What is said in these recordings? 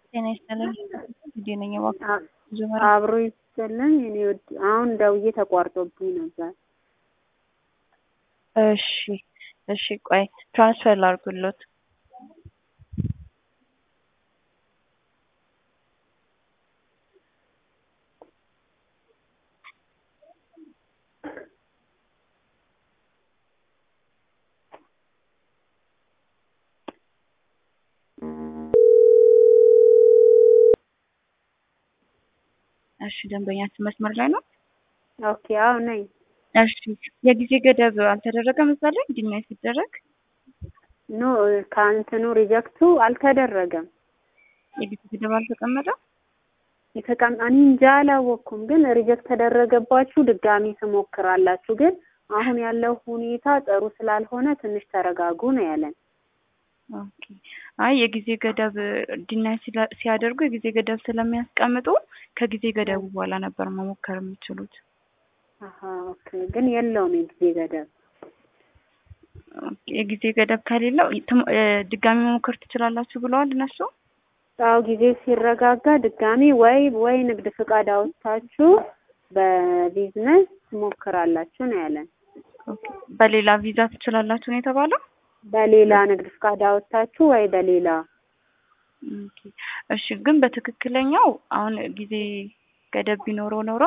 ጤና ይስጥልኝ። እንዴት ነኝ? እባክህ ጀመረ አብሮ ይስጥልኝ። እኔ ወድ አሁን ደውዬ ተቋርጦብኝ ነበር። እሺ እሺ፣ ቆይ ትራንስፈር ላድርግሎት። እሺ፣ ደንበኛችን መስመር ላይ ነው። ኦኬ፣ አዎ ነኝ። እሺ፣ የጊዜ ገደብ አልተደረገም እዛ ላይ እንዲናይ ሲደረግ ኖ ከእንትኑ ሪጀክቱ አልተደረገም። የጊዜ ገደብ አልተቀመጠም። የተቀም እኔ እንጃ አላወቅኩም፣ ግን ሪጀክት ተደረገባችሁ ድጋሚ ትሞክራላችሁ። ግን አሁን ያለው ሁኔታ ጥሩ ስላልሆነ ትንሽ ተረጋጉ ነው ያለን። ኦኬ። አይ የጊዜ ገደብ ዲናይ ሲያደርጉ የጊዜ ገደብ ስለሚያስቀምጡ ከጊዜ ገደቡ በኋላ ነበር መሞከር የሚችሉት። አሀ ኦኬ። ግን የለውም የጊዜ ገደብ። የጊዜ ገደብ ከሌለው ድጋሚ መሞከር ትችላላችሁ ብለዋል እነሱ። አዎ ጊዜ ሲረጋጋ ድጋሚ ወይ ወይ ንግድ ፍቃድ አውጥታችሁ በቢዝነስ ትሞክራላችሁ ነው ያለን። በሌላ ቪዛ ትችላላችሁ ነው የተባለው። በሌላ ንግድ ፍቃድ አወጣችሁ ወይ በሌላ እሺ። ግን በትክክለኛው አሁን ጊዜ ገደብ ቢኖረው ኖሮ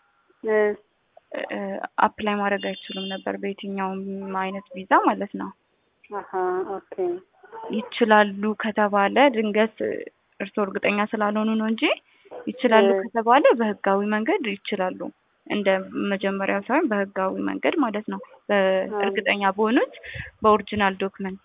አፕላይ ማድረግ አይችሉም ነበር በየትኛውም አይነት ቪዛ ማለት ነው። አሀ ኦኬ። ይችላሉ ከተባለ ድንገት እርስዎ እርግጠኛ ስላልሆኑ ነው እንጂ ይችላሉ ከተባለ በህጋዊ መንገድ ይችላሉ። እንደ መጀመሪያው ሳይሆን በህጋዊ መንገድ ማለት ነው። በእርግጠኛ በሆኑት በኦሪጂናል ዶክመንት።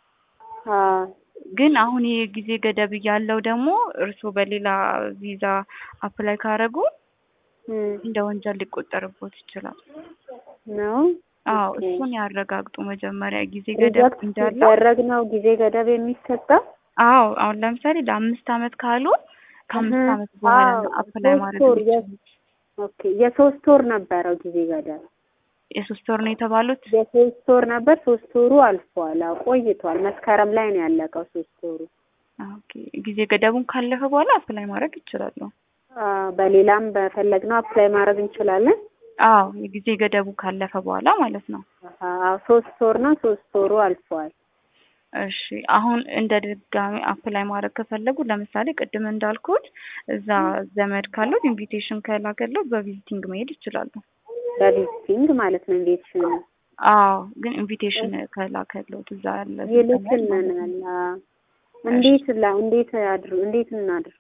ግን አሁን ይሄ ጊዜ ገደብ ያለው ደግሞ እርስዎ በሌላ ቪዛ አፕላይ ካረጉ እንደ ወንጀል ሊቆጠርቦት ይችላል ነው። አዎ እሱን ያረጋግጡ መጀመሪያ ጊዜ ገደብ እንዳለ ሲደረግ ነው ጊዜ ገደብ የሚሰጠው። አዎ አሁን ለምሳሌ ለአምስት አመት ካሉ ከአምስት አመት በኋላ ነው አፕላይ ማድረግ የሚችሉት። ኦኬ የሶስት ወር ነበረው ጊዜ ገደብ። የሶስት ወር ነው የተባሉት። የሶስት ወር ነበር። ሶስት ወሩ አልፏል፣ ቆይቷል። መስከረም ላይ ነው ያለቀው ሶስት ወሩ። ኦኬ ጊዜ ገደቡን ካለፈ በኋላ አፕላይ ማድረግ ይችላሉ። በሌላም በፈለግነው አፕላይ ማድረግ እንችላለን። አዎ የጊዜ ገደቡ ካለፈ በኋላ ማለት ነው። አዎ ሶስት ወር ነው። ሶስት ወሩ አልፏል። እሺ አሁን እንደ ድጋሚ አፕላይ ማድረግ ከፈለጉ ለምሳሌ ቅድም እንዳልኩት እዛ ዘመድ ካሉት ኢንቪቴሽን ከላከለው በቪዚቲንግ መሄድ ይችላሉ። በቪዚቲንግ ማለት ነው ኢንቪቴሽን። አዎ ግን ኢንቪቴሽን ከላከለው እዛ ያለ ይልክልናል። እንዴት ላ እንዴት አድር እንዴት እናድርግ?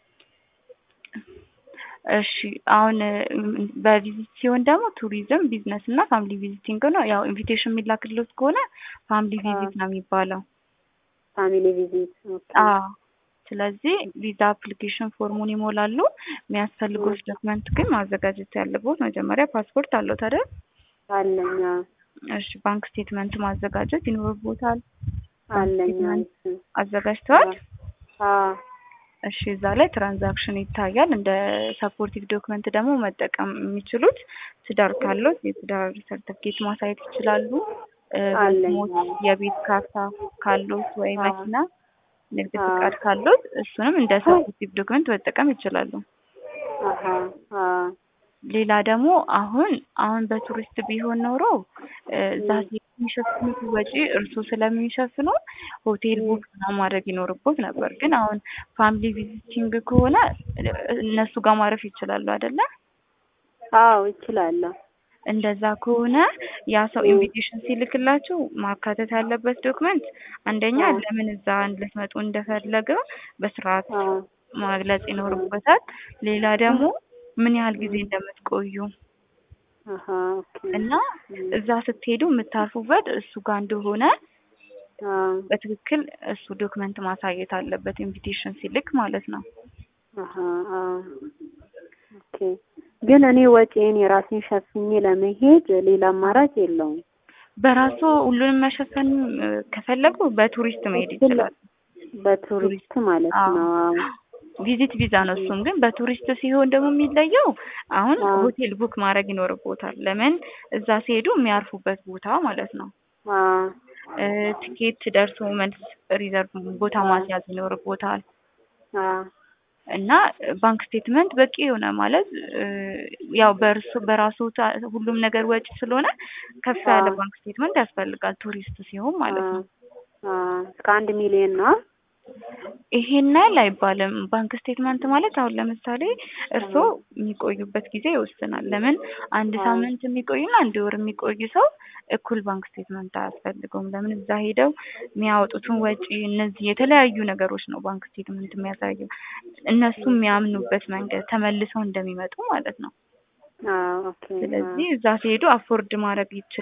እሺ አሁን በቪዚት ሲሆን ደግሞ ቱሪዝም፣ ቢዝነስ እና ፋሚሊ ቪዚቲንግ ነው። ያው ኢንቪቴሽን የሚላክልዎት ከሆነ ፋሚሊ ቪዚት ነው የሚባለው። ፋሚሊ ቪዚት ኦኬ። አዎ ስለዚህ ቪዛ አፕሊኬሽን ፎርሙን ይሞላሉ። የሚያስፈልጉት ዶክመንት ግን ማዘጋጀት ያለብዎት መጀመሪያ ፓስፖርት አለዎት አይደል? አለኝ። እሺ ባንክ ስቴትመንት ማዘጋጀት ይኖርብዎታል። አለኝ። አዘጋጅተዋል? አዎ እሺ እዛ ላይ ትራንዛክሽን ይታያል። እንደ ሰፖርቲቭ ዶክመንት ደግሞ መጠቀም የሚችሉት ትዳር ካሉት የትዳር ሰርተፍኬት ማሳየት ይችላሉ። ሞት የቤት ካርታ ካሉት ወይ መኪና፣ ንግድ ፍቃድ ካሉት እሱንም እንደ ሰፖርቲቭ ዶክመንት መጠቀም ይችላሉ። ሌላ ደግሞ አሁን አሁን በቱሪስት ቢሆን ኖሮ እዛ የሚሸፍኑት ወጪ እርሱ ስለሚሸፍኑ ሆቴል ቡክ ማድረግ ይኖርቦት ነበር። ግን አሁን ፋሚሊ ቪዚቲንግ ከሆነ እነሱ ጋር ማረፍ ይችላሉ አይደለ? አዎ ይችላለሁ። እንደዛ ከሆነ ያ ሰው ኢንቪቴሽን ሲልክላችሁ ማካተት ያለበት ዶክመንት አንደኛ ለምን እዛ ልትመጡ እንደፈለገ በስርዓት መግለጽ ይኖርበታል። ሌላ ደግሞ ምን ያህል ጊዜ እንደምትቆዩ እና እዛ ስትሄዱ የምታርፉበት እሱ ጋር እንደሆነ በትክክል እሱ ዶክመንት ማሳየት አለበት፣ ኢንቪቴሽን ሲልክ ማለት ነው። ኦኬ። ግን እኔ ወጪን የራሴን ሸፍኜ ለመሄድ ሌላ አማራጭ የለውም። በራሱ ሁሉንም መሸፈን ከፈለጉ በቱሪስት መሄድ ይችላል። በቱሪስት ማለት ነው። ቪዚት ቪዛ ነው። እሱም ግን በቱሪስት ሲሆን ደግሞ የሚለየው አሁን ሆቴል ቡክ ማድረግ ይኖርቦታል። ለምን እዛ ሲሄዱ የሚያርፉበት ቦታ ማለት ነው። ትኬት ደርሶ መልስ ሪዘርቭ ቦታ ማስያዝ ይኖርቦታል። አዎ እና ባንክ ስቴትመንት በቂ የሆነ ማለት እ ያው በእርሱ በራሱ ታ- ሁሉም ነገር ወጪ ስለሆነ ከፍ ያለ አዎ። ባንክ ስቴትመንት ያስፈልጋል ቱሪስት ሲሆን ማለት ነው። አ እስከ አንድ ሚሊዮን ነው። ይሄን ያህል አይባልም። ባንክ ስቴትመንት ማለት አሁን ለምሳሌ እርስዎ የሚቆዩበት ጊዜ ይወስናል። ለምን አንድ አዎ። ሳምንት የሚቆይና አንድ ወር የሚቆይ ሰው እኩል ባንክ ስቴትመንት አያስፈልገውም። ለምን እዛ ሄደው የሚያወጡትን ወጪ እነዚህ የተለያዩ ነገሮች ነው ባንክ ስቴትመንት የሚያሳየው። እነሱ የሚያምኑበት መንገድ ተመልሰው እንደሚመጡ ማለት ነው። አዎ ኦኬ። ስለዚህ እዛ ሲሄዱ አፎርድ ማድረግ ይችላሉ።